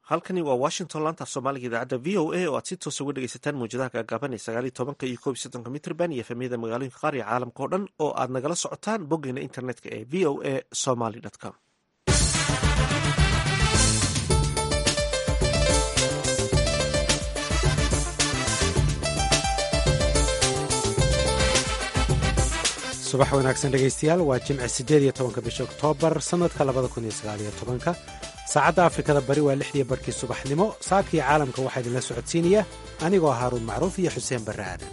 halkani waa washington laanta af soomaaliga idaacadda v o a oo aad si toosa uga dhegeysataan mawjadaha gaagaaban ee sagaaliyo tobanka iyo koob iyo soddonka mitrban iyo efemyada magaalooyinka qaar iyo caalamka oo dhan oo aad nagala socotaan boggeena internetka ee v o a somaly com subax wanaagsan dhegaystayaal waa jimce siddeed iyo tobanka bisha oktoobar sannadka labada kun iyo sagaaliyo tobanka saacadda afrikada bari waa lixdiyo barkii subaxnimo saakii caalamka waxaa idinla socodsiinaya anigoo haaruun macruuf iyo xuseen barre aadan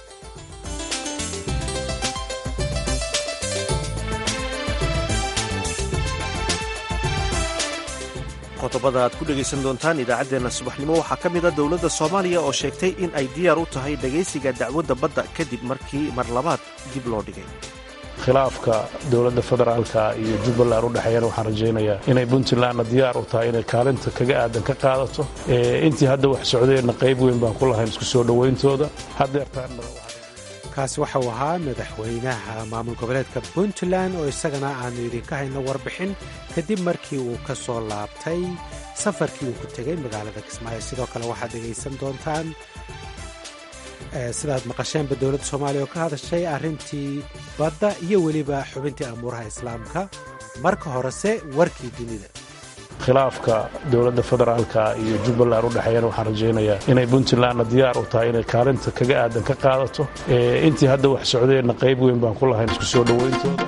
qodobada aad ku dhegaysan doontaan idaacaddeenna subaxnimo waxaa ka mid a dowladda soomaaliya oo sheegtay in ay diyaar u tahay dhegaysiga dacwadda badda kadib markii mar labaad dib loo dhigay khilaafka dowladda federaalka iyo jubbaland u dhexeeyana waxaan rajaynayaa inay puntlandna diyaar u tahay inay kaalinta kaga aadan ka qaadato intii hadda wax socdeenna qayb weyn baan ku lahayn isku soo dhowayntooda haddeertaanna kaasi waxa uu ahaa madaxweynaha maamul goboleedka puntland oo isagana aanu idinka hayno warbixin kadib markii uu ka soo laabtay safarkii uu ku tegey magaalada kismaayo sidoo kale waxaad dhegaysan doontaan sidaad maqasheenba dowladda soomaaliya oo ka hadashay arrintii badda iyo weliba xubintii amuuraha islaamka marka horese warkii dunida khilaafka dowladda federaalka iyo jubbaland u dhexeeyana waxaan rajaynayaa inay puntlandna diyaar u tahay inay kaalinta kaga aadan ka qaadato intii hadda wax socdeenna qayb weyn baan ku lahayn isku soo dhowayntooda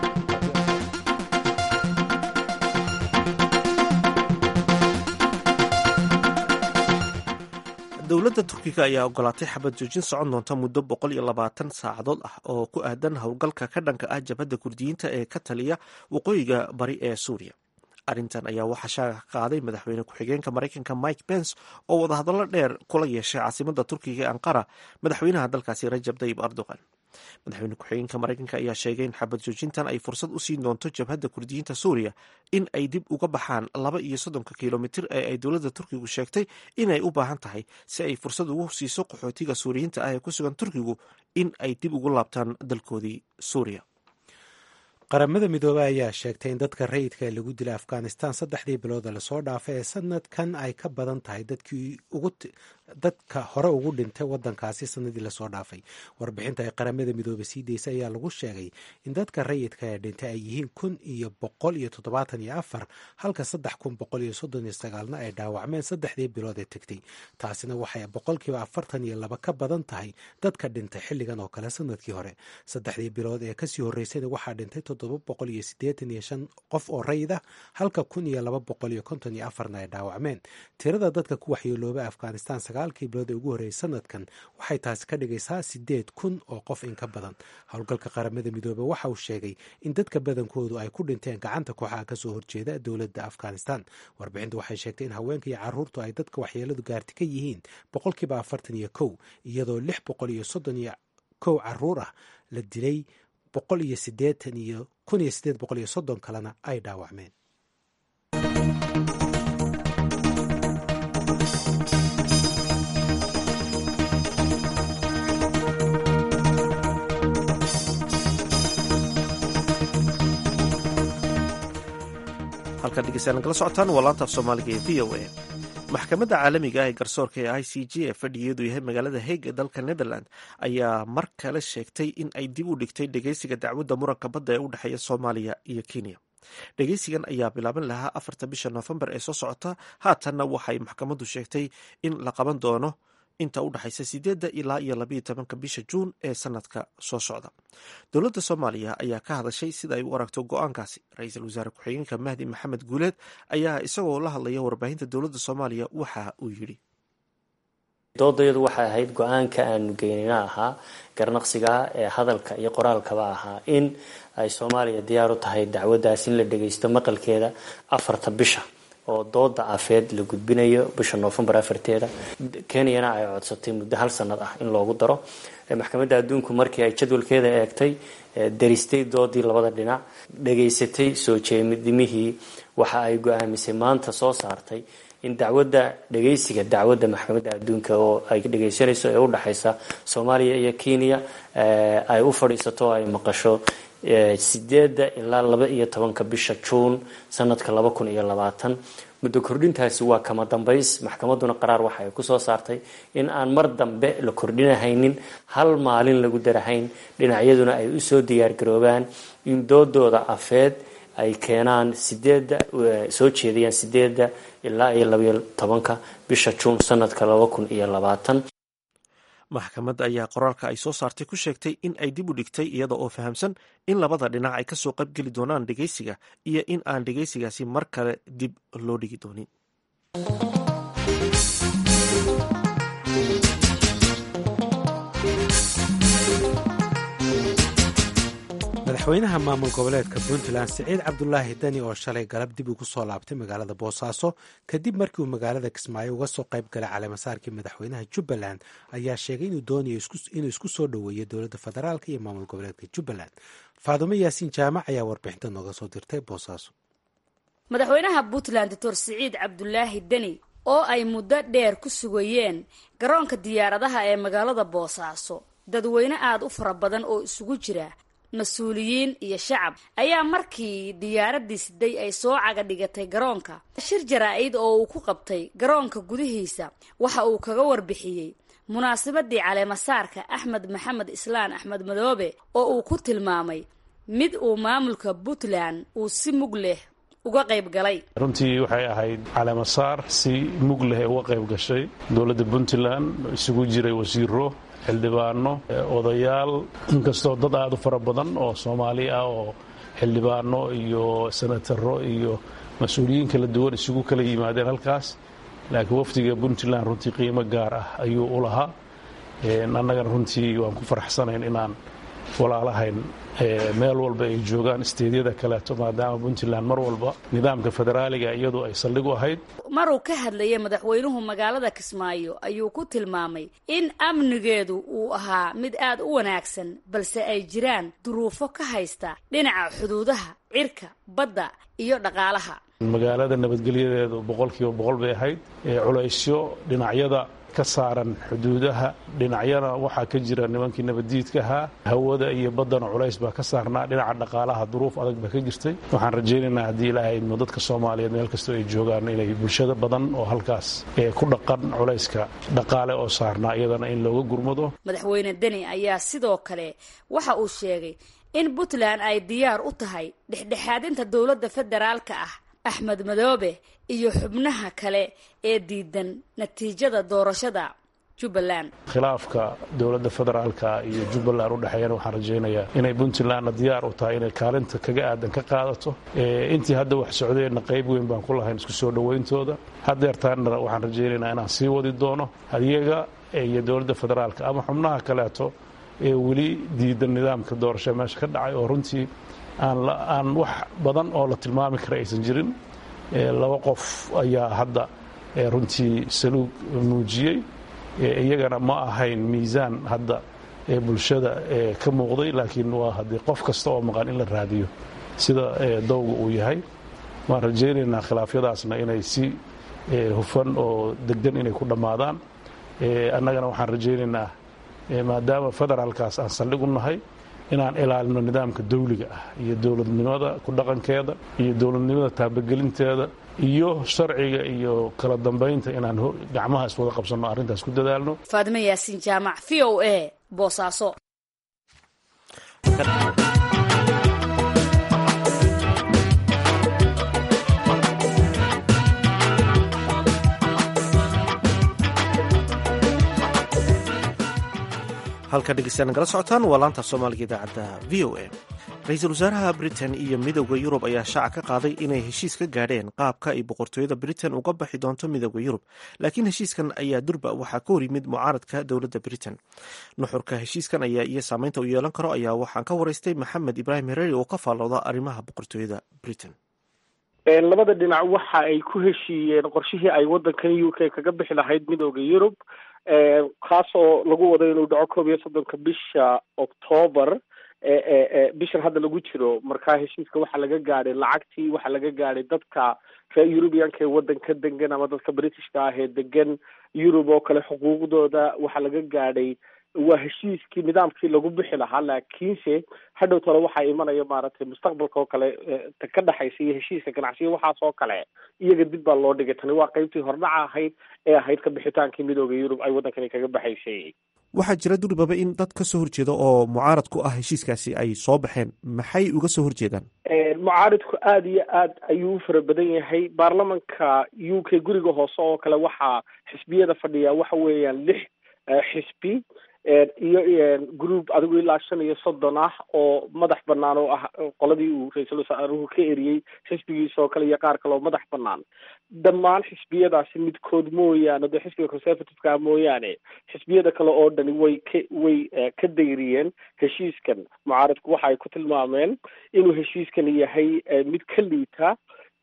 dowladda turkiga ayaa ogolaatay xabad joojin socon doonta muddo boqol iyo labaatan saacadood ah oo ku aadan howlgalka ka dhanka ah jabhadda kurdiyiinta ee ka taliya waqooyiga bari ee suuriya arrintan ayaa waxaa shaaga ka qaaday madaxweyne ku-xigeenka maraykanka mike pence oo wadahadallo dheer kula yeeshay caasimadda turkiga ee anqara madaxweynaha dalkaasi rajab tayib erdogan madaxweyne ku-xigeenka maraykanka ayaa sheegay in xabad joojintan ay fursad u siin doonto jabhadda kurdiyiinta suuriya in ay dib uga baxaan laba iyo soddonka kilomitir ee ay dowladda turkigu sheegtay inay u baahan tahay si ay fursad ugu siiso qaxootiga suuriyiinta ah ee ku sugan turkigu in ay dib ugu laabtaan dalkoodii suuriya qaramada midoobey ayaa sheegtay in dadka rayidka ee lagu dilay afghanistan saddexdii bilooda lasoo dhaafay ee sanadkan ay ka badan tahay dadka hore ugu dhintay wadankaasi sanadii lasoo dhaafay warbixinta ay qaramada midoobey sii daysay ayaa lagu sheegay in dadka rayidka ee dhintay ay yihiin kun iyo boqol iyo toddobaatan iyo afar halka saddex kun boqol iyo soddon iyo sagaalna ay dhaawacmeen saddexdii bilood ee tegtay taasina waxay boqolkiiba afartan iyo laba ka badan tahay dadka dhintay xilligan oo kale sanadkii hore saddexdii bilood ee kasii horreysayna waxaa dhintay boqol iyo sideetan iyo shan qof oo rayid ah halka kun iyo laba boqol iyo konton iyo afarna ay dhaawacmeen tirada dadka ku waxyeeloobay afghanistan sagaalkii bilood ee ugu horreeyay sanadkan waxay taasi ka dhigaysaa sideed kun oo qof in ka badan howlgalka qaramada midoobey waxa uu sheegay in dadka badankoodu ay ku dhinteen gacanta kooxaha kasoo horjeeda dowladda afghanistan warbixintu waxay sheegtay in haweenka iyo caruurtu ay dadka waxyeeladu gaarti ka yihiin boqolkiiba afartan iyo kow iyadoo lix boqol iyo soddon iyo kow caruur ah la dilay boqol iyo sideetan iyo kun iyo sideed boqol iyo soddon kalena ay dhaawacmeen halkaad dhegeystayaal nagala socotaan waa laanta af soomaaliga ee v o a maxkamadda caalamiga ah ee garsoorka ee i c g ee fadhigeedu yahay magaalada haig ee dalka netherland ayaa mar kale sheegtay in ay dib u dhigtay dhegeysiga dacwadda muranka badda ee u dhexeeya soomaaliya iyo kenya dhegeysigan ayaa bilaaban lahaa afarta bisha noofembar ee soo socota haatanna waxay maxkamaddu sheegtay in la qaban doono inta u dhexaysa sideedda ilaa iyo labayo tobanka bisha juun ee sanadka soo socda dowladda soomaaliya ayaa ka hadashay sida ay u aragto go-aankaasi ra-iisul wasaare ku-xigeenka mahdi maxamed guuleed ayaa isagoo la hadlaya warbaahinta dowladda soomaaliya waxa uu yidhi doodayadu waxay ahayd go-aanka aanu geynina ahaa garnaqsiga ee hadalka iyo qoraalkaba ahaa in ay soomaaliya diyaar u tahay dacwaddaas in la dhageysto maqalkeeda afarta bisha oo dooda afeed la gudbinayo bisha noofembar afarteeda kenyana ay codsatay muddo hal sanad ah in loogu daro maxkamadda adduunku markii ay jadwalkeeda eegtay daristay doodii labada dhinac dhageysatay soo jeedimihii waxa ay go-aamisay maanta soo saartay in dacwadda dhageysiga dacwadda maxkamadda adduunka oo ay dhageysanayso ee udhexaysa soomaaliya iyo kenya ay u fadhiisato oo ay maqasho sideeda ilaa laba iyo tobanka bisha juun sanadka laba kun iyo labaatan muddo kordhintaasi waa kama dambays maxkamadduna qaraar waxa ay kusoo saartay in aan mar dambe la kordhinahaynin hal maalin lagu darahayn dhinacyaduna ay usoo diyaargaroobaan in doodooda afeed ay keenaan sideedda soo jeedayaan sideedda ilaa iyo labayo tobanka bisha juun sanadka laba kun iyo labaatan maxkamadda ayaa qoraalka ay soo saartay ku sheegtay in ay dib u dhigtay iyada oo fahamsan in labada dhinac ay kasoo qaybgeli doonaan dhegeysiga iyo in aan dhegeysigaasi mar kale dib loo dhigi doonin madaxweynaha maamul goboleedka puntland siciid cabdulaahi deni oo shalay galab dib ugu soo laabtay magaalada boosaaso kadib markii uu magaalada kismaayo uga soo qayb galay caleemasaarkii madaxweynaha jubbaland ayaa sheegay inuu doonayo inuu isku soo dhoweeyo dowladda federaalk iyo maamul goboleedka jubbaland faadumo yaasiin jaamac ayaa warbixinta nooga soo dirtay boosaaso madaxweynaha puntland doctor siciid cabdulaahi deni oo ay muddo dheer ku sugayeen garoonka diyaaradaha ee magaalada boosaaso dadweyne aada u fara badan oo isugu jira mas-uuliyiin iyo shacab ayaa markii diyaaradii siday ay soo caga dhigatay garoonka shir jaraa-id oo uu ku qabtay garoonka gudihiisa waxa uu kaga warbixiyey munaasabadii caleemasaarka axmed maxamed islaan axmed madoobe oo uu ku tilmaamay mid uu maamulka puntland uu si mug leh uga qayb galay runtii waxay ahayd caleemasaar si mug leh uga qayb gashay dowladda puntland isugu jiray wasiiro xildhibaano odayaal inkastoo dad aada u fara badan oo soomaali ah oo xildhibaano iyo senataro iyo mas-uuliyiin kala duwan isugu kala yimaadeen halkaas laakiin wafdiga puntland runtii qiimo gaar ah ayuu u lahaa annagana runtii waan ku faraxsanayn inaan walaalahayn meel walba ay joogaan isteedyada kaleeto maadaama puntland mar walba nidaamka federaaliga iyadu ay saldhig u ahayd maruu ka hadlayay madaxweynuhu magaalada kismaayo ayuu ku tilmaamay in amnigeedu uu ahaa mid aad u wanaagsan balse ay jiraan duruufo ka haysta dhinaca xuduudaha cirka badda iyo dhaqaalaha magaalada nabadgelyadeedu boqolkiiba boqol bay ahayd culaysyo dhinacyada ka saaran xuduudaha dhinacyana waxaa ka jira nimankii nabaddiidkahaa hawada iyo baddana culays baa ka saarnaa dhinaca dhaqaalaha duruuf adag baa ka jirtay waxaan rajaynaynaa haddii ilaahay idmo dadka soomaaliyeed meel kastoo ay joogaan inay bulshada badan oo halkaas ku dhaqan culayska dhaqaale oo saarnaa iyadana in looga gurmado madaxweyne deni ayaa sidoo kale waxa uu sheegay in puntland ay diyaar u tahay dhexdhexaadinta dowladda federaalka ah axmed madoobe iyo xubnaha kale ee diidan natiijada doorashada jubbaland khilaafka dowladda federaalka iyo jubbaland udhexeeyana waxaan rajaynayaa inay puntlandna diyaar u tahay inay kaalinta kaga aadan ka qaadato intii hadda wax socdeenna qayb weyn baan ku lahayn isku soo dhowayntooda haddeertaanna waxaan rajaynaynaa inaan sii wadi doono adiyaga iyo dowladda federaalka ama xubnaha kaleeto ee weli diidan nidaamka doorasho meesha ka dhacay oo runtii aan wax badan oo la tilmaami kara aysan jirin laba qof ayaa hadda runtii saluug muujiyey iyagana ma ahayn miisaan hadda bulshada ka muuqday laakiin waa haddii qof kasta oo maqan in la raadiyo sida dowga uu yahay waan rajaynaynaa khilaafyadaasna inay si hufan oo deggan inay ku dhammaadaan annagana waxaan rajaynaynaa maadaama federaalkaas aan saldhig u nahay inaan ilaalino nidaamka dawliga ah iyo dowladnimada ku dhaqankeeda iyo dowladnimada taabagelinteeda iyo sharciga iyo kala dambaynta inaan gacmaha iswada qabsanno arrintaas ku dadaalno faadimo yaasiin jaamac v o a boosaaso halka dhegeystayaa nagala socotaan waa laanta soomaaliga idaacadda v o a ra-iisul wasaaraha britain iyo midowda yurub ayaa shaaca ka qaaday inay heshiis ka gaadheen qaabka ay boqortooyada britain uga baxi doonto midowda yurub laakiin heshiiskan ayaa durba waxaa ka hor yimid mucaaradka dowladda britain nuxurka heshiiskan ayaa iyo saameynta u yeelan karo ayaa waxaan ka waraystay maxamed ibraahim hereri oo ka faallooda arrimaha boqortooyada britain labada dhinac waxa ay ku heshiiyeen qorshihii ay waddankan u k kaga bixi lahayd midowda yurub kaasoo lagu wado inuu dhaco koob iyo soddonka bisha octoobar bishan hadda lagu jiro markaa heshiiska waxaa laga gaadhay lacagtii waxaa laga gaadhay dadka reer eurubianka ee waddanka degan ama dadka britishka ah ee degan yurub oo kale xuquuqdooda waxaa laga gaadhay waa heshiiskii nidaamkii lagu bixi lahaa laakiinse hadhow tole waxaa imanaya maaragtay mustaqbalka oo kale ka dhexaysa iyo heshiiska ganacsiga waxaas oo kale iyaga dib baa loo dhigay tani waa qeybtii hordhaca ahayd ee ahayd ka bixitaankii midooda yurub ay waddankani kaga baxaysay waxaa jira duribaba in dad ka soo horjeeda oo mucaarad ku ah heshiiskaasi ay soo baxeen maxay uga soo horjeedaan mucaaridku aada iyo aad ayuu u fara badan yahay baarlamanka u k guriga hoose oo kale waxaa xisbiyada fadhiya waxa weeyaan lix xisbi iyo group adigu ilaa shan iyo soddon ah oo madax banaan oo ah qoladii uu ra-iisul wasaaruhu ka eriyey xisbigiisa oo kale iyo qaar kale oo madax banaan dhammaan xisbiyadaasi midkood mooyaane dee xisbiga conservative-ka mooyaane xisbiyada kale oo dhani way ka way ka dayriyeen heshiiskan mucaaridku waxa ay ku tilmaameen inuu heshiiskan yahay mid ka liita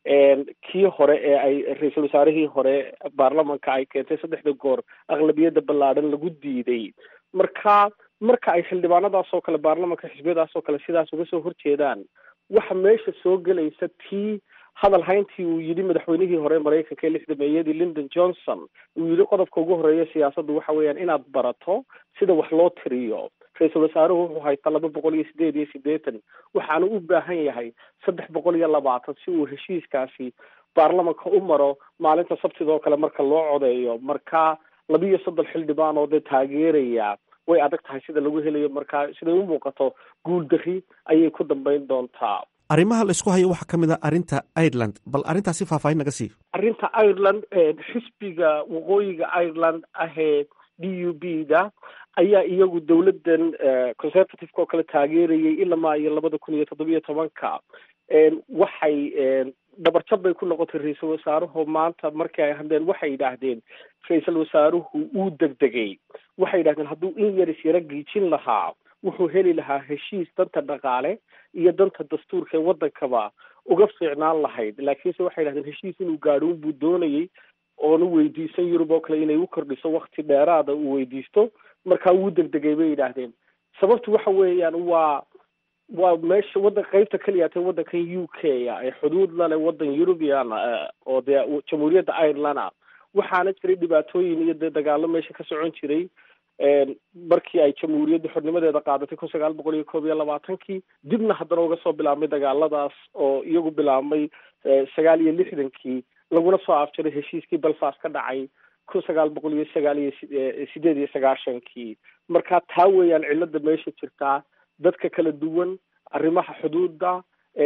kii hore ee ay ra-iisul wasaarihii hore baarlamanka ay keentay saddexda goor aqlabiyadda ballaadhan lagu diiday marka marka ay xildhibaanadaas oo kale baarlamanka xisbiyadaas oo kale sidaas uga soo horjeedaan waxa meesha soo gelaysa tii hadal hayntii uu yidhi madaxweynihii hore maraykanka ee lixdameeyadii lyndon johnson uu yidhi qodobka ugu horeeya siyaasaddu waxa weeyaan inaad barato sida wax loo tiriyo ra-iisul wasaaruhu wuxuu haystaa laba boqol iyo sideed iyo siddeetan waxaanu u baahan yahay saddex boqol iyo labaatan si uu heshiiskaasi baarlamanka u maro maalinta sabtida oo kale marka loo codeeyo marka labiiyo soddon xildhibaan oo dee taageeraya way adag tahay sida lagu helayo marka siday u muuqato guul darri ayay ku dambeyn doontaa arrimaha la isku hayo waxaa ka mid a arrinta ireland bal arrintaasi faahfaahin naga sii arrinta ireland xisbiga waqooyiga ireland ahee d u b da ayaa iyagu dowladdan conservative-ka oo kale taageerayay ilamaa iyo labada kun iyo toddobiyo tobanka waxay dhabarjab bay ku noqotay ra-iisul wasaaruhu maanta markii ay hadleen waxay yidhaahdeen ra-iisul wasaaruhu uu degdegay waxay yidhahdeen hadduu in yaris yaro giijin lahaa wuxuu heli lahaa heshiis danta dhaqaale iyo danta dastuurka ee waddankaba uga fiicnaan lahayd laakiinse waxay yidhahdeen heshiis inuu gaadho unbuu doonayay oonu weydiisan yurub oo kale inay u kordhiso wakti dheeraada uu weydiisto markaa wuu degdegay bay yidhaahdeen sababtu waxa weeyaan waa waa meesha waddan qeybta keliyaatee waddankan u k a ee xuduud lale waddan eurubian oo dee jamhuuriyadda ireland a waxaana jiray dhibaatooyin iyo dee dagaalo meesha ka socon jiray markii ay jamhuuriyadda xornimadeeda qaadatay kun sagaal boqol iyo koob iyo labaatankii dibna haddana uga soo bilaabmay dagaaladaas oo iyagu bilaabmay sagaal iyo lixdankii laguna soo afjaray heshiiskii belfast ka dhacay kun sagaal boqol iyo sagaal iyo sideed iyo sagaashankii marka taa weeyaan cilada meesha jirtaa dadka kala duwan arrimaha xuduudda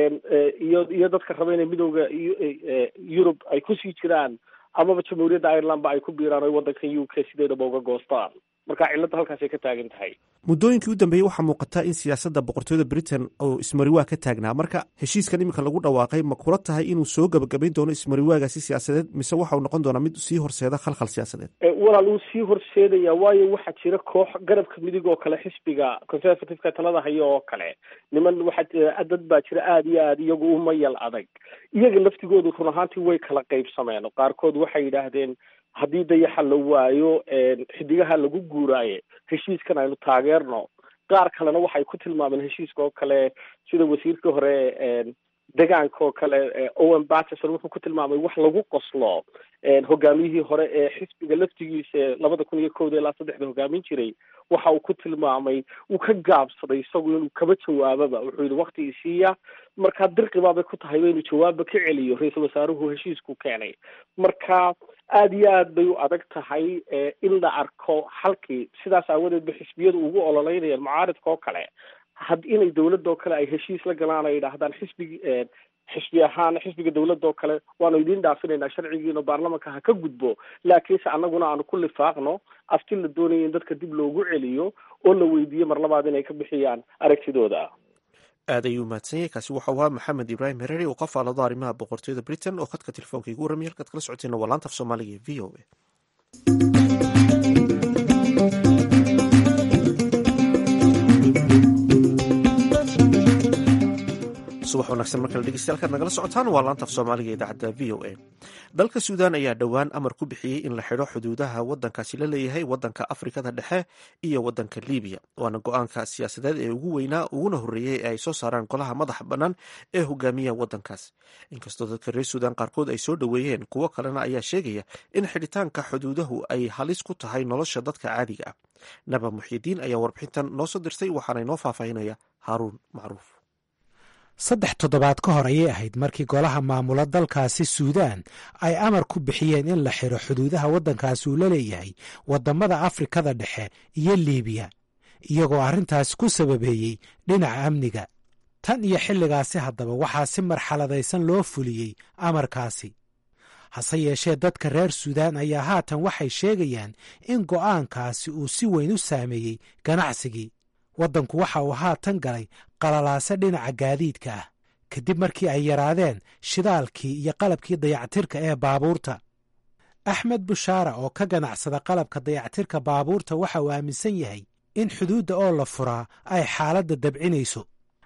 iyo iyo dadka raba inay midooda yurub ay kusii jiraan amaba jamhuuriyadda ireland ba ay ku biiraan oy waddanka u k sideedaba uga goostaan marka cilladda halkaasay ka taagan tahay muddooyinkii u dambeeyey waxaa muuqata in siyaasadda boqortooyada britain oo ismariwaa ka taagnaa marka heshiiskan iminka lagu dhawaaqay ma kula tahay inuu soo gebagabayn doono ismariwaagaasi siyaasadeed mise waxau noqon doonaa mid sii horseeda khalkhal siyaasadeed walaal uu sii horseedaya waayo waxaa jira koox garabka midig oo kale xisbiga conservative-ka talada hayo oo kale niman waxaa dad baa jira aada iyo aada iyagu u mayal adag iyaga laftigoodu run ahaantii way kala qaybsameen qaarkood waxay yidhaahdeen haddii dayaxa la waayo xidigaha lagu guuraaye heshiiskan aynu taageerno qaar kalena waxay ku tilmaameen heshiiska oo kale sida wasiirkii hore degaanka oo kale owen batterson wuxuu ku tilmaamay wax lagu qoslo hogaamiyihii hore ee xisbiga laftigiisa labada kun iyo kowda ilaa saddexda hogaamin jiray waxa uu ku tilmaamay uu ka gaabsaday isagu inuu kaba jawaababa wuxuu yihi wakti isiiya marka dirqibaabay ku tahay inuu jawaabba ka celiyo ra-iisul wasaaruhu heshiisku keenay marka aada iyo aad bay u adag tahay in la arko xalkii sidaas aawadeed ba xisbiyadu ugu ololeynayaan mucaaridka oo kale had inay dawladda oo kale ay heshiis la galaan ay yidhaahdaan xisbigi xisbi ahaan xisbiga dawladda oo kale waanu idiin dhaafinaynaa sharcigiina baarlamanka ha ka gudbo laakiinse annaguna aanu ku lifaaqno afti la doonaya in dadka dib loogu celiyo oo la weydiiyo mar labaad inay ka bixiyaan aragtidooda aad ayuu mahadsan yahay kaasi waxau ahaa maxamed ibraahim hereri oo ka faalado arrimaha boqortooyada britain oo khadka telefoonka igu warramay halkaad kala socoteena waa laanta af soomaaliga v o a subax wanaagsan markale dhegeystayaal nagala socotaan waa laanta af soomaaliga idaacadda v o a dalka suudaan ayaa dhowaan amar ku bixiyey in la xidho xuduudaha wadankaasi la leeyahay wadanka afrikada dhexe iyo wadanka libiya waana go-aanka siyaasadeed ee ugu weynaa uguna horreeyey ee ay soo saaraan golaha madaxa bannaan ee hogaamiya wadankaas inkastoo dadka reer suudaan qaarkood ay soo dhoweeyeen kuwo kalena ayaa sheegaya in xidhitaanka xuduudahu ay halis ku tahay nolosha dadka caadiga ah naba muxiidiin ayaa warbixintan noo soo dirtay waxaana inoo faahfaahinaya haaruun macruuf saddex toddobaad ka hor ayay ahayd markii golaha maamula dalkaasi suudaan ay amar ku bixiyeen in la xidho xuduudaha waddankaasi uu la leeyahay waddamada afrikada dhexe iyo liibiya iyagoo arrintaasi ku sababeeyey dhinaca amniga tan iyo xilligaasi haddaba waxaa si marxaladaysan loo fuliyey amarkaasi hase yeeshee dadka reer suudaan ayaa haatan waxay sheegayaan in go'aankaasi uu si weyn u saameeyey ganacsigii waddanku waxa uu haatan galay qalalaase dhinaca gaadiidka ah kadib markii ay yaraadeen shidaalkii iyo qalabkii dayactirka ee baabuurta axmed bushaara oo ka ganacsada qalabka dayactirka baabuurta waxa uu aaminsan yahay in xuduudda oo la furaa ay xaaladda dabcinayso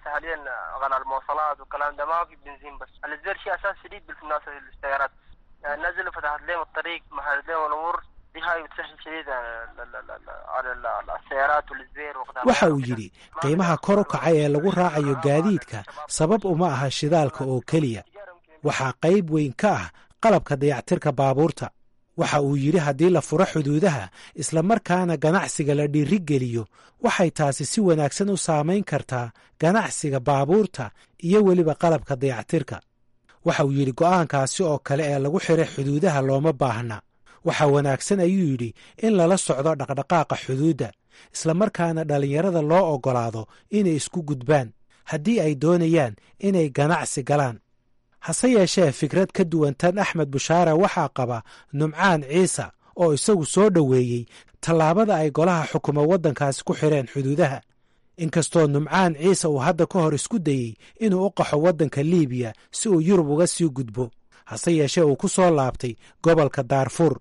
waxa uu yidhi qiimaha kor u kacay ee lagu raacayo gaadiidka sabab uma aha shidaalka oo keliya waxaa qayb weyn ka ah qalabka dayactirka baabuurta waxa uu yidhi haddii la furo xuduudaha islamarkaana ganacsiga la dhiirigeliyo waxay taasi si wanaagsan u saamayn kartaa ganacsiga baabuurta iyo weliba qalabka dayactirka waxa uu yidhi go'aankaasi oo kale ee lagu xiray xuduudaha looma baahna waxaa wanaagsan ayuu yidhi in lala socdo dhaqdhaqaaqa xuduudda islamarkaana dhallinyarada loo oggolaado inay isku gudbaan haddii ay doonayaan inay ganacsi galaan hase yeeshee fikrad ka duwan tan axmed bushaare waxaa qaba numcaan ciise oo isagu soo dhoweeyey tallaabada ay golaha xukuma waddankaasi ku xidheen xuduudaha inkastoo numcaan ciise uu hadda ka hor isku dayey inuu u qaxo waddanka liibiya si uu yurub uga sii gudbo hase yeeshee uu ku soo laabtay gobolka daarfuur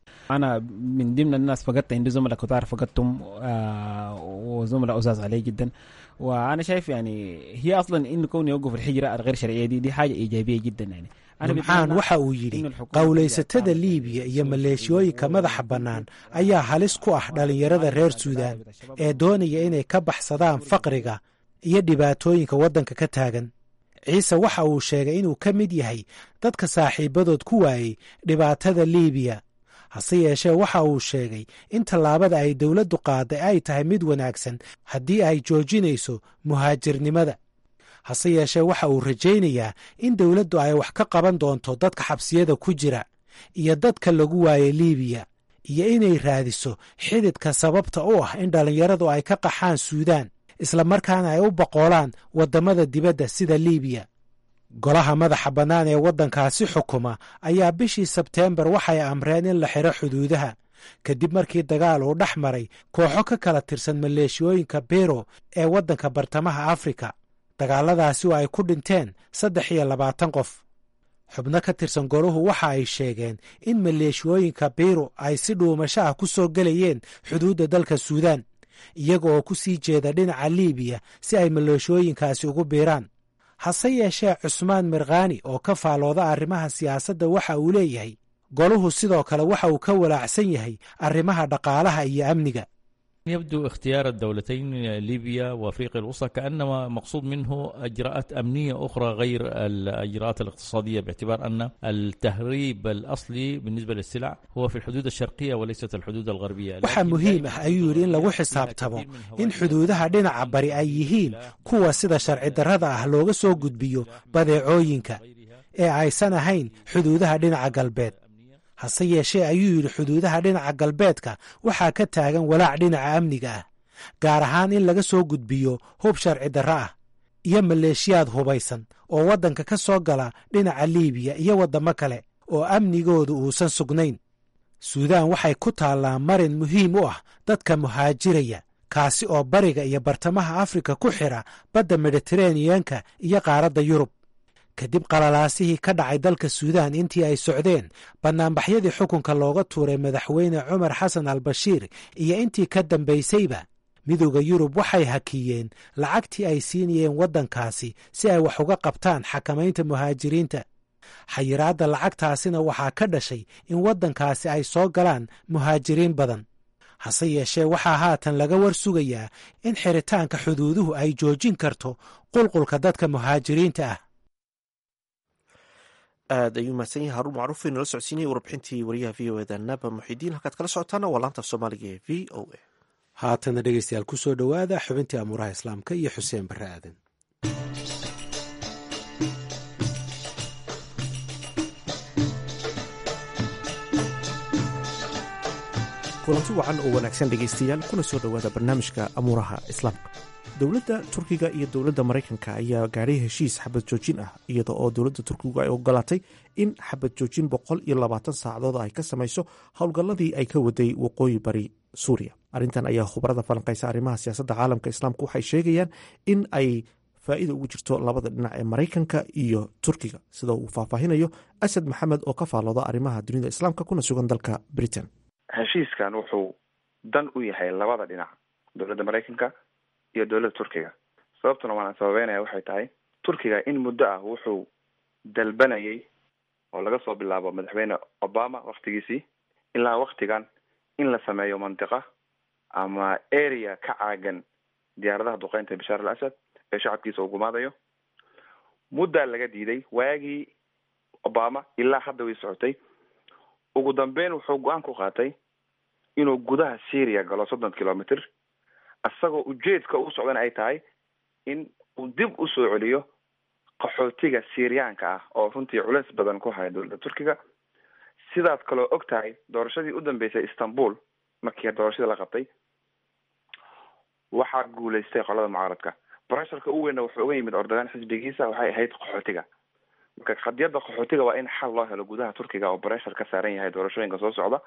أنا من ضمن الناس فقدت عندي زملاء كتار فقدتهم آه وزملاء أزاز علي جدا وأنا شايف يعني هي أصلا إنه كون يوقف الحجرة الغير شرعية دي دي حاجة إيجابية جدا يعني numcaan waxa uu yidhi qowlaysatada liibiya iyo maleeshiyooyinka madaxa bannaan ayaa halis ku ah dhallinyarada reer suudaan ee doonaya inay ka baxsadaan faqriga iyo dhibaatooyinka waddanka ka taagan ciise waxa uu sheegay inuu ka mid yahay dadka saaxiibadood ku waayey dhibaatada liibiya hase yeeshee waxa uu sheegay in tallaabada ay dowladdu qaaday ay tahay mid wanaagsan haddii ay joojinayso muhaajirnimada hase yeeshee waxa uu rajaynayaa in dowladdu ay wax ka qaban doonto dadka xabsiyada ku jira iyo dadka lagu waayay liibiya iyo inay raadiso xididka sababta u ah in dhallinyaradu ay ka qaxaan suudaan islamarkaana ay u boqoolaan waddamada dibadda sida liibiya golaha madaxa bannaan ee waddankaasi xukuma ayaa bishii sebteembar waxay amreen in la xidho xuduudaha kadib markii dagaal uu dhex maray kooxo ka kala tirsan maleeshiyooyinka bero ee waddanka bartamaha afrika dagaalladaasi oo ay ku dhinteen saddex iyo labaatan qof xubno ka tirsan golahu waxa ay sheegeen in maleeshiyooyinka biro ay si dhuumasho ah ku soo gelayeen xuduudda dalka suudaan iyaga oo ku sii jeeda dhinaca liibiya si ay maleeshiyooyinkaasi ugu biiraan hase yeeshee cusmaan mirkhaani oo ka faalooda arrimaha siyaasadda waxa uu leeyahay goluhu sidoo kale waxa uu ka walaacsan yahay arrimaha dhaqaalaha iyo amniga يبدو اختيار الدولتين ليبيا وافريقيا الوسطى كانما مقصود منه اجراءات امنيه اخرى غير الاجراءات الاقتصاديه باعتبار ان التهريب الاصلي بالنسبه للسلع هو في الحدود الشرقيه وليست الحدود الغربيه waxaa muhiim ah ayuu yidhi in lagu xisaabtamo in xuduudaha dhinaca bari ay yihiin kuwa sida sharci darrada ah looga soo gudbiyo badeecooyinka ee aysan ahayn xuduudaha dhinaca galbeed hase yeeshee ayuu yidhi xuduudaha dhinaca galbeedka waxaa ka taagan walaac dhinaca amniga ah gaar ahaan in laga soo gudbiyo hub sharci darro ah iyo maleeshiyaad hubaysan oo waddanka ka soo gala dhinaca liibiya iyo waddamo kale oo amnigoodu uusan sugnayn suudaan waxay ku taallaa marin muhiim u ah dadka muhaajiraya kaasi oo bariga iyo bartamaha afrika ku xidha badda mediteraneyanka iyo qaaradda yurub kadib qalalaasihii ka dhacay dalka suudaan intii ay socdeen bannaanbaxyadii xukunka looga tuuray madaxweyne cumar xasan al bashiir iyo intii ka dambaysayba midooda yurub waxay hakiyeen lacagtii ay siinayeen waddankaasi si ay wax uga qabtaan xakamaynta muhaajiriinta xayiraadda lacagtaasina waxaa ka dhashay in waddankaasi ay soo galaan muhaajiriin badan hase yeeshee waxaa haatan laga war sugayaa in xiritaanka xuduuduhu ay joojin karto qulqulka dadka muhaajiriinta ah aad ayuu mahadsan yahay haruun macruuf inala socodsiinaya warbixintii wariyaha v o eda naba muxidiin halkaad kala socotaana waa laanta af soomaaliga ee v o a haatana dhegeystayaal ku soo dhowaada xubintii amuuraha islaamka iyo xuseen barre aadan kulanti wacan oo wanaagsan dhegaystayaal kuna soo dhowaada barnaamijka amuuraha islaamka dowladda turkiga iyo dowladda maraykanka ayaa gaadhay heshiis xabad joojin ah iyada oo dowladda turkigu ay ogolaatay in xabad joojin boqol iyo labaatan saacadood ay ka samayso howlgalladii ay ka waday waqooyi bari suuriya arrintan ayaa khubarada falanqaysa arrimaha siyaasadda caalamka islaamka waxay sheegayaan in ay faa'iida ugu jirto labada dhinac ee maraykanka iyo turkiga sida uu faahfaahinayo asad maxamed oo ka faallooda arrimaha dunida islaamka kuna sugan dalka britain heshiiskan wuxuu dan u yahay labada dhinac dowladda maraykanka iyo dowladda turkiga sababtuna waana sababeynaya waxay tahay turkiga in muddo ah wuxuu dalbanayay oo laga soo bilaabo madaxweyne obama waktigiisii ilaa waktigan in la sameeyo mantiqa ama area ka caagan diyaaradaha duqeynta bashaar al asad ee shacabkiisa uu gumaadayo muddaa laga diiday waagii obama ilaa hadda way socotay ugu dambeyn wuxuu go-aan ku qaatay inuu gudaha syria galo soddon kilomitr isagoo ujeedka u socdan ay tahay in uu dib usoo celiyo qaxootiga syriyaanka ah oo runtii culeys badan ku haya dowladda turkiga sidaad kaloo og tahay doorashadii u dambeysay istanbul markii doorashadii la qabtay waxaa guuleystay qolada mucaaradka brasharka u weynna wuxuu uga yimid ordagaan xisbigiisa waxay ahayd qaxootiga marka qadiyadda qaxootiga waa in xal loo helo gudaha turkiga oo breshar ka saaran yahay doorashooyinka soo socda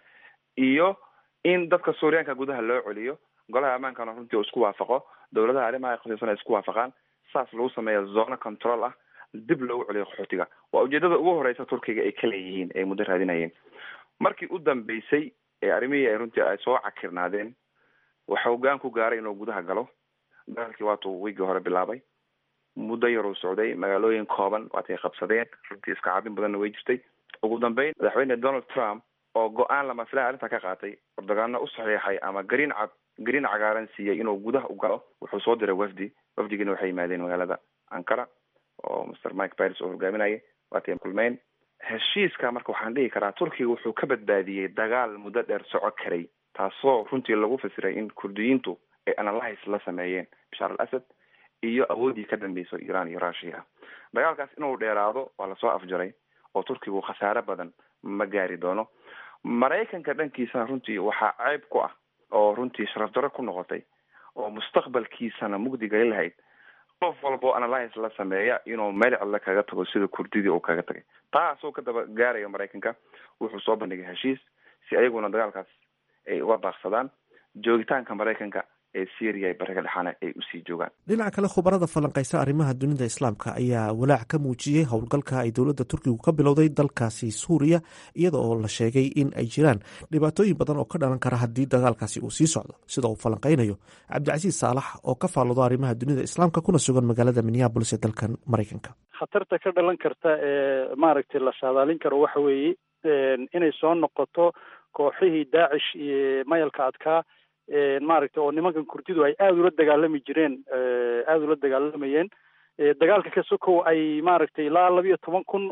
iyo in dadka suuriyaanka gudaha loo celiyo golaha ammaankana runtii uu isku waafaqo dowladaha arrimaha khasiisan ay isku waafaqaan saas lagu sameeya zona control ah dib loogu celiyo qaxootiga waa ujeedada ugu horeysa turkiga ay ka leeyihiin ay muddo raadinayeen markii u dambeysay ee arrimihii ay runtii ay soo cakirnaadeen waxa hogaan ku gaaray inuu gudaha galo dagaalkii waatuu wiigii hore bilaabay muddo yar uu socday magaalooyin kooban waatay qabsadeen runtii iska cabin badanna way jirtay ugu dambeyn madaxweyne donald trump oo go-aan lama filaha arrinta ka qaatay ordogaano u saxiixay ama gariin cad gariin cagaaran siiyey inuu gudaha u galo wuxuu soo diray wafdi wafdigiina waxay yimaadeen magaalada ankara oo master mike pires oo hogaaminayay waatay kulmeyn heshiiska marka waxaan dhihi karaa turkiga wuxuu ka badbaadiyey dagaal muddo dheer soco karay taasoo runtii lagu fasiray in kurdiyiintu ay analyse la sameeyeen bashaar al asad iyo awooddii ka dambeyso iran iyo russia dagaalkaas inuu dheeraado waa lasoo afjaray oo turkigu khasaare badan ma gaari doono maraykanka dhankiisana runtii waxaa ceyb ku ah oo runtii sharaf darro ku noqotay oo mustaqbalkiisana mugdi gali lahayd qof walba oo analyse la sameeya inuu meel cidle kaga tago sida kurdidii uu kaga tagay taasoo ka daba gaaraya maraykanka wuxuu soo bandhigay heshiis si ayaguna dagaalkaas ay uga baaqsadaan joogitaanka maraykanka ee syria bariga dhexaana ay usii joogaan dhinaca kale khubarada falanqaysa arrimaha dunida islaamka ayaa walaac ka muujiyey howlgalka ay dowladda turkigu ka bilowday dalkaasi suuriya iyada oo la sheegay in ay jiraan dhibaatooyin badan oo ka dhalan kara haddii dagaalkaasi uu sii socdo sida uu falanqaynayo cabdicasiis saalax oo ka faaloodo arrimaha dunida islaamka kuna sugan magaalada minneabolis ee dalkan maraykanka khatarta ka dhalan karta ee maaragtay la saadaalin karo waxa weeye inay soo noqoto kooxihii daacish iyo mayalka adkaa maaragtay oo nimankan kurdidu ay aada ula dagaalami jireen aada ula dagaalamayeen dagaalka ka sokow ay maaragtay ilaa labiyo toban kun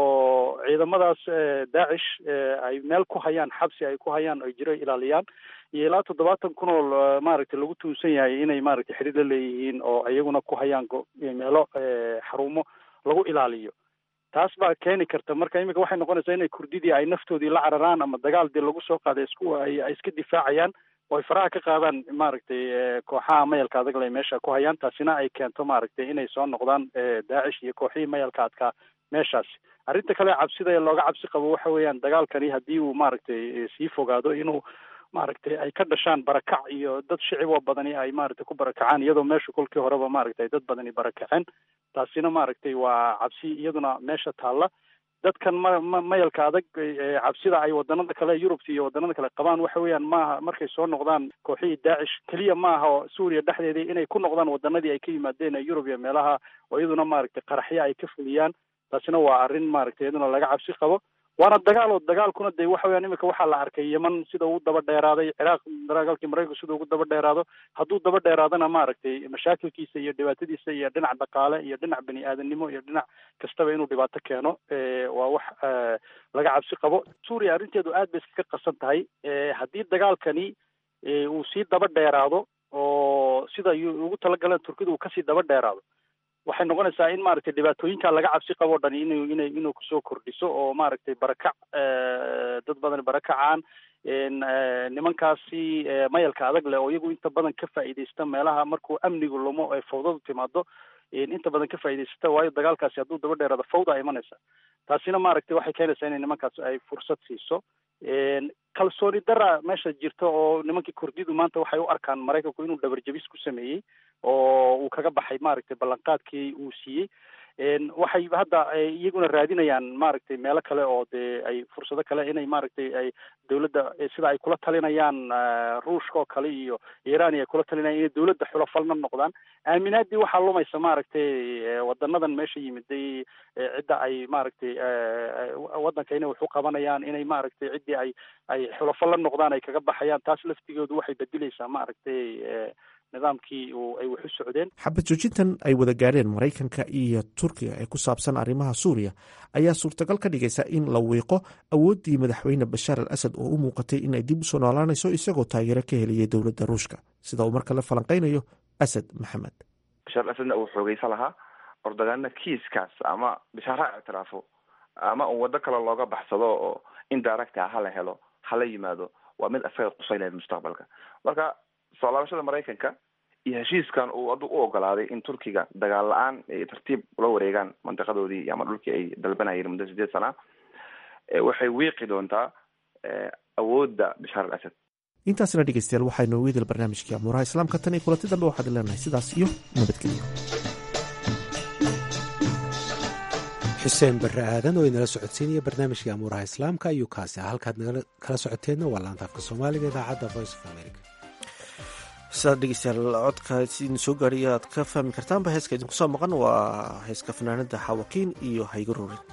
oo ciidamadaas daacish ay meel ku hayaan xabsi ay ku hayaan ay jiro ilaaliyaan iyo ilaa toddobaatan kun oo maaragtay lagu tuunsan yahay inay maaragtay xidhiir la leeyihiin oo iyaguna ku hayaan meelo xarumo lagu ilaaliyo taas baa keeni karta marka iminka waxay noqonaysaa inay kurdidii ay naftoodii la cararaan ama dagaal dee lagu soo qaaday isku ay iska difaacayaan oo ay faraha ka qaadaan maaragtay kooxaha mayalka adag le meesha ku hayaan taasina ay keento maaragtay inay soo noqdaan daacish iyo kooxihii mayalka adkaa meeshaasi arrinta kale cabsida ee looga cabsi qabo waxa weeyaan dagaalkani haddii uu maaragtay sii fogaado inuu maaragtay ay ka dhashaan barakac iyo dad shiciboo badani ay maaragtay ku barakacaan iyadoo meesha kolkii horeba maaragtay dad badani barakaceen taasina maaragtay waa cabsi iyaduna meesha taalla dadkan ma ma mayalka adag cabsida ay wadanada kale yurubta iyo wadanada kale qabaan waxa weeyaan maaha markay soo noqdaan kooxihii daacish keliya maaha oo suuriya dhexdeedii inay ku noqdaan wadanadii ay ka yimaadeen ee yurub iyo meelaha oo iyaduna maaragtay qaraxyo ay ka fuliyaan taasina waa arrin maaragtay iyaduna laga cabsi qabo waana dagaal oo dagaalkuna dee waxa weyaan imika waxaa la arkay yeman sida ugu daba dheeraaday ciraaq dagaalkii maraykanku sida ugu daba dheeraado hadduu daba dheeraadana maaragtay mashaakilkiisa iyo dhibaatadiisa iyo dhinac dhaqaale iyo dhinac bani aadanimo iyo dhinac kastaba inuu dhibaato keeno waa wax laga cabsi qabo suuriya arrinteedu aad bay iskaga qasan tahay haddii dagaalkani uu sii daba dheeraado oo sida ugu talagaleen turkida uu kasii daba dheeraado waxay noqonaysaa in maaragtay dhibaatooyinka laga cabsi qabo o dhan inu ina inuu kusoo kordhiso oo maaragtay barakac dad badan barakacaan nimankaasi mayalka adag leh oo iyagu inta badan ka faa'iidaysta meelaha markuu amnigu lumo ay fawdadu timaado inta badan ka faa'iidaysata waayo dagaalkaasi hadduu daba dheeraado fawda imanaysa taasina maaragtay waxay keenaysaa inay nimankaas ay fursad siiso kalsooni dara meesha jirta oo nimankii kurdidu maanta waxay u arkaan maraykanku inuu dhabarjabis ku sameeyey oo uu kaga baxay maaragtay ballanqaadkii uu siiyey waxay hadda iyaguna raadinayaan maaragtay meelo kale oo dee ay fursado kale inay maaragtay ay dawladda sida ay kula talinayaan ruushka oo kale iyo iran ay kula talinayaan inay dawladda xulafalna noqdaan aaminaadii waxaa lumaysa maaragtay wadanadan meesha yimiday cidda ay maaragtay waddanka inay wax u qabanayaan inay maaragtay ciddii ay ay xulafo la noqdaan ay kaga baxayaan taas laftigoodu waxay bedilaysaa maaragtay nidaamkii uu ay wax u socdeen xabad joojintan ay wada gaadheen maraykanka iyo turkiga ee ku saabsan arrimaha suuriya ayaa suurtagal ka dhigaysa in la wiiqo awooddii madaxweyne bashaar al asad oo u muuqatay in ay dib u soo noolaanayso isagoo taageero ka heliyay dowladda ruushka sida uu markale falanqaynayo asad maxamed bashaar al asadna uu xoogeysa lahaa ordagaana kiiskaas ama bashaar ha ictiraafo ama un waddo kale looga baxsado oo indirecta hala helo hala yimaado waa mid asaga qusaylayd mustaqbalka marka soo laabashada maraykanka iyo heshiiskan uu adu u ogolaaday in turkiga dagaal la-aan ay tartiib ula wareegaan mantiqadoodii ama dhulkii ay dalbanayeen muddo sideed sana waxay wiiqi doontaa awoodda bashaar al asad intaasna dhegeystayaal waxaa inoogu idil barnaamijkii amuuraha islaamka tan iyo kulanti dambe waxaad leenahay sidaas iyo nabadgelyo xuseen barre aadan oo inala socodsiinaya barnaamijkii amuuraha islaamka ayuu kaasi ah halkaad kala socoteenna waa laanta afka soomaaliga idaacadda voice of america sidaad dhegeystayaal codka idin soo gaadhay aad ka fahmi kartaanba heeska idinku soo maqan waa heeska fanaanada xawakiin iyo haygo roorin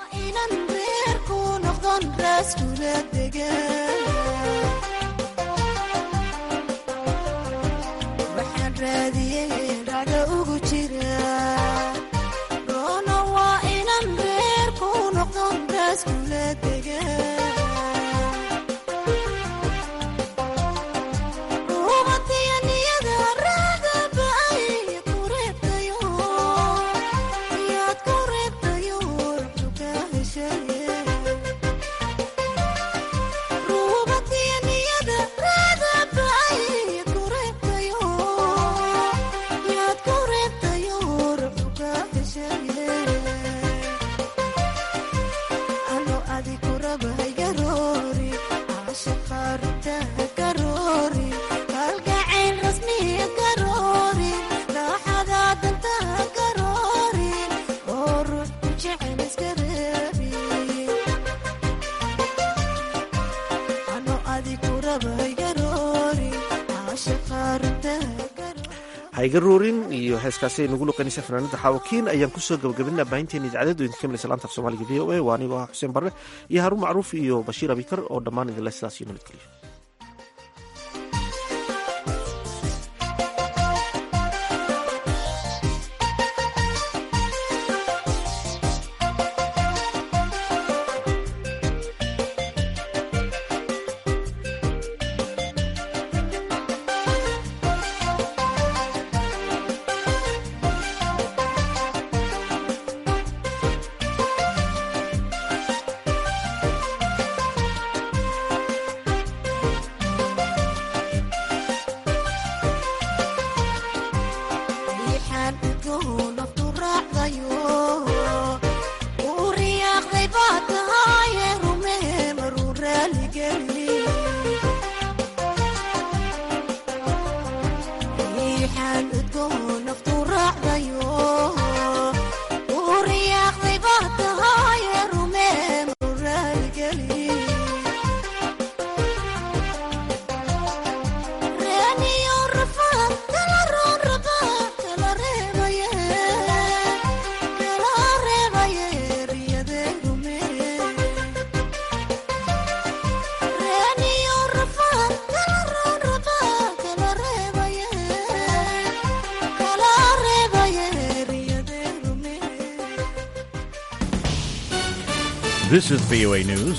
hayga roorin iyo heeskaasi ay nagu luqaynaysa fanaanada xaawakiin ayaan kusoo gabagabinaa baahinteena idaacadadu idinka milaysa laanta af soomaaliga v o a waa anigoo ah xuseen barre iyo haruun macruuf iyo bashiir abikar oo dhammaan idinle sidaas iyo nabadgeliyo This is VOA News.